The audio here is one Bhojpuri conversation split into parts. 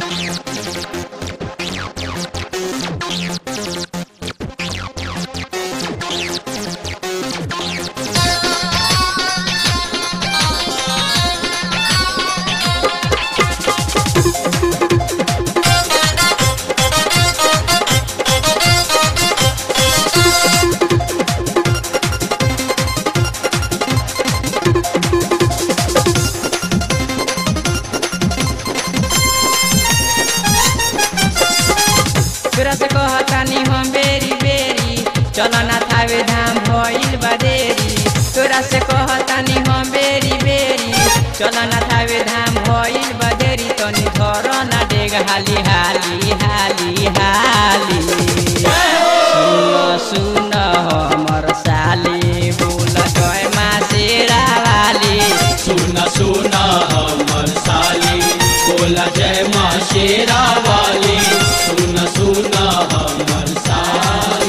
तोरा से कहतानी हम बेरी बेरी चल ना थावे धाम भइल बदेरी तोरा से कहतानी हम बेरी बेरी चल ना थावे धाम भइल बदेरी तनी धर ना डेग हाली हाली हाली हाली सुन सुन हमर साली बोल जय मा शेरा वाली सुन सुन हमर साली बोला जय माँ शेरा वाली सुन सुन हमर साली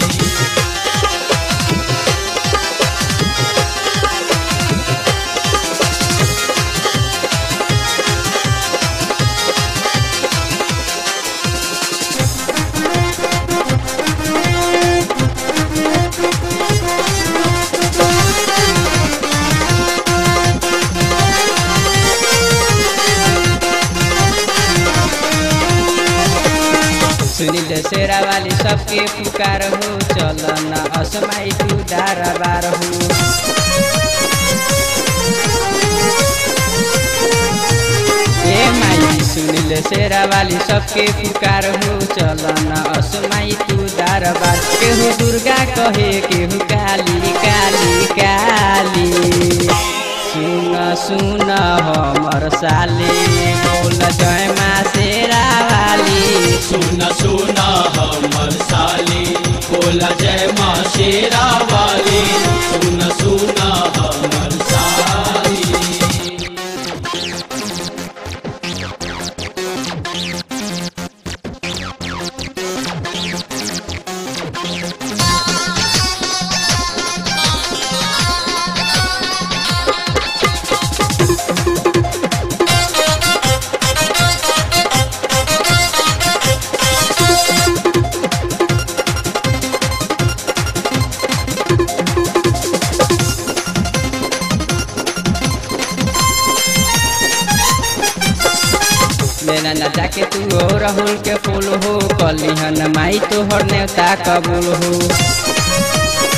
सुनील शेरा वाली सबके पुकार हो चल न असमाई तू दारा बार हो ए माई सुनील शेरा वाली सबके पुकार हो चल न असमाई तू दारा बार केहू दुर्गा कहे केहू काली काली काली सुन सुन हमर साली बोल जय मा शेरा वाली सुन सुन हमर साली बोला जय माँ शेरा वाली सुन सुन हमर साली मेरा न जाके तू हो राहुल के फूल हो कलिहन माई तोहर नेवता कबूल हो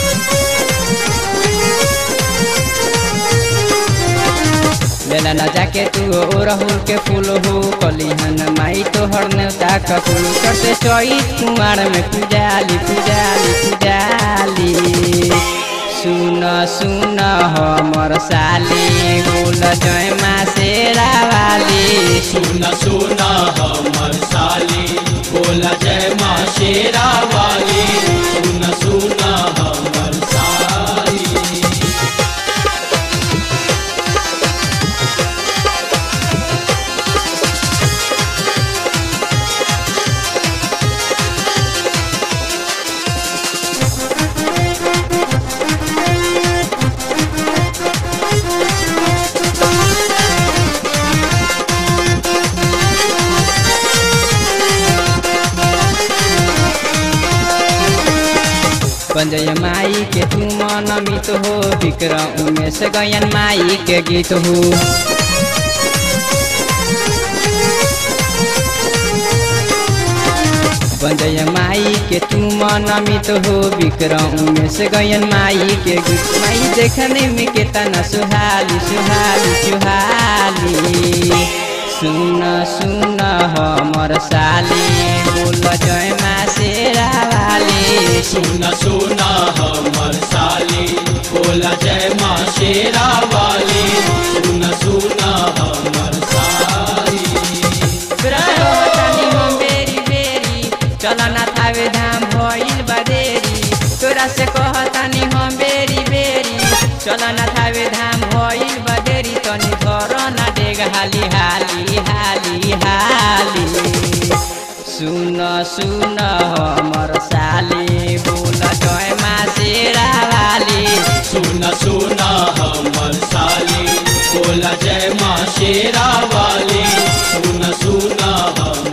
मेरा न जाके तू हो राहुल के फूल हो कलिहन माई तोहर नेवता कबूल करते चई कुमार में पुजाली पुजाली पुजाली सुन सुन हमर साली बोल जय मा शेरा वाली सुन सुन हमर साली बोला जय माँ शेरा वाली सुन सुन हमर साली पंजय माई के तू मन मित हो विक्रम उमेश गयन माई के गीत हो पंजय माई के तू मन मित हो विक्रम उमेश गयन माई के गीत माई देखने में केतना सुहाली सुहाली सुहाली सुन सुन हमर साली बोल जय मा शेरा वाली सुन सुन हमर साली बोला जय माँ शेरा वाली सुन सुन हमर साली रहतानी हम बेरी बेरी चल ना थावे धाम भइल बदेरी तोरा से कहतानी हम बेरी बेरी चल ना थावे धाम भइल बदेरी तनी घर ना डेग हाली हाली हाली हाली सुन सुन हमर साली बोल जय मा शेरा वाली सुन सुन हमर साली बोला जय माँ शेरा वाली सुन सुन सोना हम